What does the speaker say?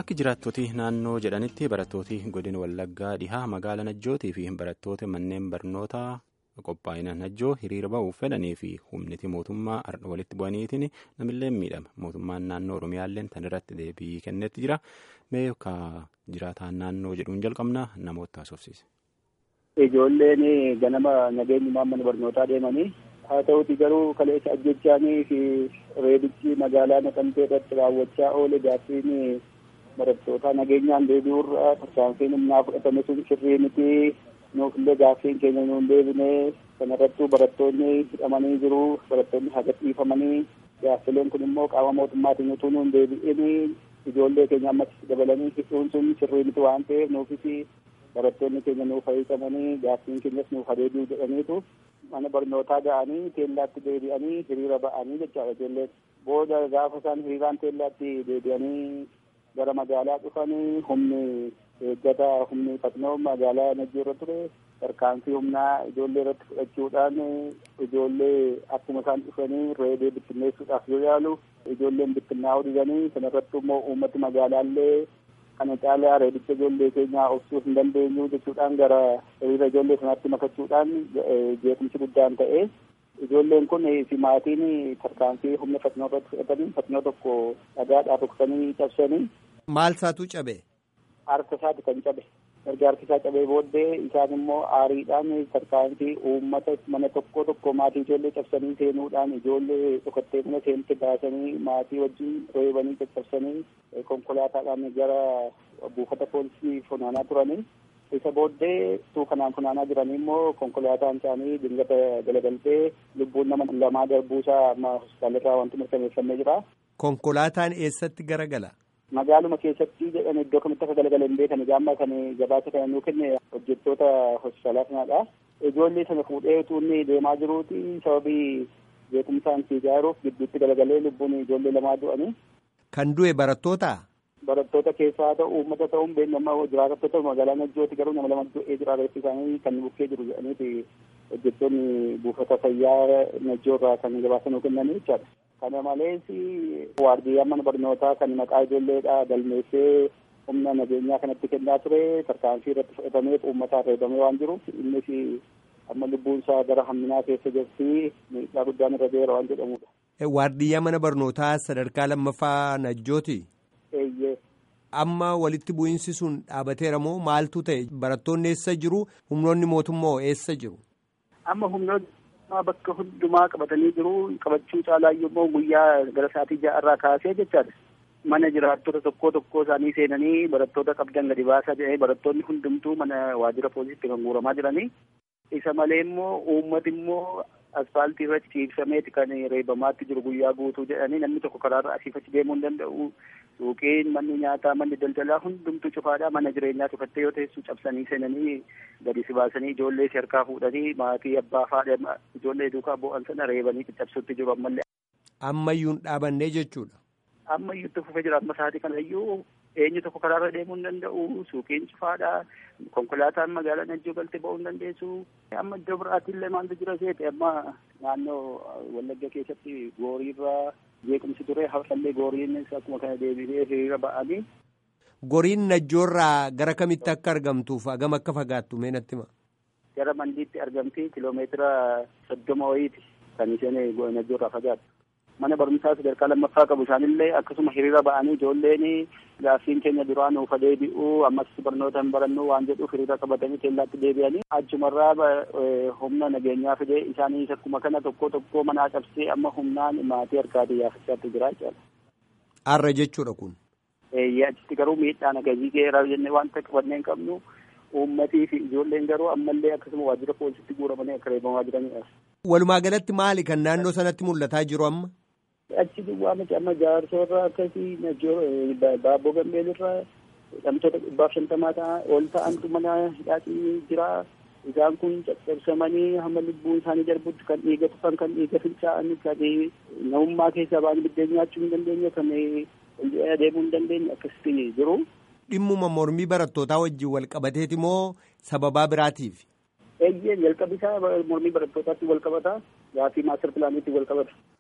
Akka jiraattoti naannoo jedhanitti barattooti godina Wallaggaa dhihaa magaalaa Najjootii fi barattoota manneen barnootaa qophaa'ina Najjoo hiriira ba'uuf fedhanii fi humniti mootummaa walitti bu'aniitiin namillee miidhama. Mootummaan naannoo Oromiyaallee tan irratti deebii kennetti jira. Mee ka jiraataan naannoo jedhuun jalqabna namoota haasofsiise. Ijoolleen ganama nageenyummaa mana barnootaa deemanii haa ta'uti garuu kaleessa ajjechaanii fi reebichi magaalaa naqamtee irratti raawwachaa oole gaaffiin barattootaa nageenyaan deebi'urra tarkaanfiin humnaa fudhatame sun sirrii miti nuufillee gaaffiin keenya nuun deebine kanarrattuu barattoonni hidhamanii jiru barattoonni haga dhiifamanii gaaffileen kun immoo qaama mootummaatiin utuu nuun deebi'in ijoollee keenya ammas dabalanii hidhuun sun sirrii miti waan ta'eef nuufis barattoonni keenya nuuf hiikamanii gaaffiin keenyas nuuf deebi'u jedhaniitu mana barnootaa ga'anii teellaatti deebi'anii hiriira ba'anii jechaadha ijoolleen booda gaafa isaan hiriiraan teellaatti deebi'anii gara magaalaa dhufanii humni eeggata humni fatnoo magaalaa najjoo irra ture tarkaanfii humnaa ijoollee irratti fudhachuudhaan ijoollee akkuma isaan dhufanii reebee bittinneessuudhaaf yoo yaalu ijoolleen bittinnaa'uu didanii kanarratti immoo uummati magaalaallee kana caalaa reebicha ijoollee keenyaa obsuu hin dandeenyu jechuudhaan gara hiriira ijoollee sanaatti makachuudhaan jeequmsi guddaan ta'e ijoolleen kun fi maatiin tarkaanfii humna fatnoo irratti fudhatanii fatnoo tokko dhagaadhaa ruksanii cabsanii. Maal isaatu cabe? Harka isaati kan cabe. Erga harki isaa cabee booddee isaan immoo aariidhaan tarkaanfii uummata mana tokko tokko maatii ijoollee cabsanii seenuudhaan ijoollee dhokattee mana seente baasanii maatii wajjin reebanii caccabsanii konkolaataadhaan gara buufata poolisii funaanaa turanii. isa booddee tuu kanaan funaanaa jiranii immoo konkolaataan isaanii dingata galagaltee lubbuun nama lamaa darbuusaa amma hospitaalirraa wanti mirkaneeffamee jira. Konkolaataan eessatti garagala? Magaaluma keessatti jedhan iddoo kamitti akka galagala hin beekan gaamma kan gabaasa kana nuu kenne hojjettoota hospitaalaa sanaadha. Ijoollee sana fuudhee utuu inni deemaa jiruuti sababii beekumsaan si ijaaruuf gidduutti galagalee lubbuun ijoollee lamaa du'anii. Kan du'e barattoota? barattoota keessaa ta'u uummata ta'uun beekama jiraattota magaalaa Najjooti garuu nama lama du'ee jira reeffi isaanii kan bukkee jiru jedhaniiti hojjettoonni buufata fayyaa Najjoo irraa kan gabaasa nuu kennanii jechaadha. Kana malees waardiyyaan mana barnootaa kan maqaa ijoolleedha galmeessee humna nageenyaa kanatti kennaa ture tarkaanfii irratti fudhatameef uummataan reebamee waan jiruuf innis amma lubbuun isaa gara hamminaa keessa jirti miidhaa guddaan irra ga'eera waan jedhamudha. Waardiyyaa mana barnootaa sadarkaa lammaffaa Najjooti? Amma walitti bu'iinsi sun dhaabateera moo maaltu ta'e barattoonni eessa jiru humnoonni mootummaa eessa jiru? Amma humnoonni bakka hundumaa qabatanii jiru qabachuu caalaayyuu immoo guyyaa gara sa'aatii ja'arraa kaasee jechaadha. Mana jiraattota tokko tokko isaanii seenanii barattoota qabdan gadi baasaa jedhanii barattoonni hundumtuu mana waajjira poolisiitti kan guuramaa jiranii. Isa malee immoo uummati immoo asfaaltii irratti ciibsameeti kan reebamaatti jiru guyyaa guutuu jedhanii namni tokko karaarra asiif achi deemuu hin danda'u. Suuqiin manni nyaataa manni daldalaa hundumtuu cufaadha mana jireenyaa cufattee yoo teessu cabsanii seenanii gadi si baasanii ijoollee si harkaa fuudhanii maatii abbaa faadha ijoollee duukaa bu'an sana reebanii caccabsuutti jiru ammallee. Ammayyuu hin dhaabannee jechuudha. Ammayyuu itti fufee jira amma sa'aatii kanayyuu eenyu tokko karaarra deemuu hin danda'u suuqiin cufaadha konkolaataan magaalaa Najjoo galtee ba'uu hin dandeessu amma iddoo biraattillee maaltu jira seete amma naannoo Wallagga keessatti gooriirraa jeequmsi ture hafallee goriinis akkuma kana deebi'ee hiriira ba'anii. Goriin najjoorraa gara kamitti akka argamtuuf hagam akka fagaattu mee natti hima. Gara mandiitti argamti kiloomeetira soddoma wayiiti kan isheen najjoorraa fagaattu. Mana barumsaa sadarkaa lammaffaa qabu isaanillee akkasuma hiriira ba'anii ijoolleen gaaffiin keenya duraa nuuf deebi'u ammas barnoota hin barannu waan jedhuuf hiriira qabatanii keellaatti deebi'anii achumarraa humna nageenyaa fidee isaaniis akkuma kana tokko tokko manaa cabsee amma humnaan maatii harkaatii yaafachaatti jira jechuudha. Har'a jechuudha kun. Achitti garuu miidhaan akkasii geeraa jennee wanta qabannee hin qabnu uummatii fi ijoolleen garuu ammallee akkasuma waajjira poolisiitti guuramanii akka reebamaa jiranidha. Walumaa galatti maali kan naannoo sanatti mul'ataa jiru amma? Achi duwwaa miti amma jaarsorraa akkasii baabboo gambeelirraa hidhamtoota dhibbaaf shantamaa ta'a ol ta'antu mana hidhaatii jira. Isaan kun caccabsamanii hamma lubbuun isaanii darbutti kan dhiiga tufan kan dhiiga fincaa'an kan namummaa keessaa ba'anii biddeen nyaachuu hin dandeenye kan deemuu hin dandeenye akkasitti jiru. Dhimmuma mormii barattootaa wajjin wal qabateeti moo sababaa biraatiif? Eeyyee jalqabi isaa mormii barattootaatti wal qabata. Gaafii maastar pilaaniitti wal qabata.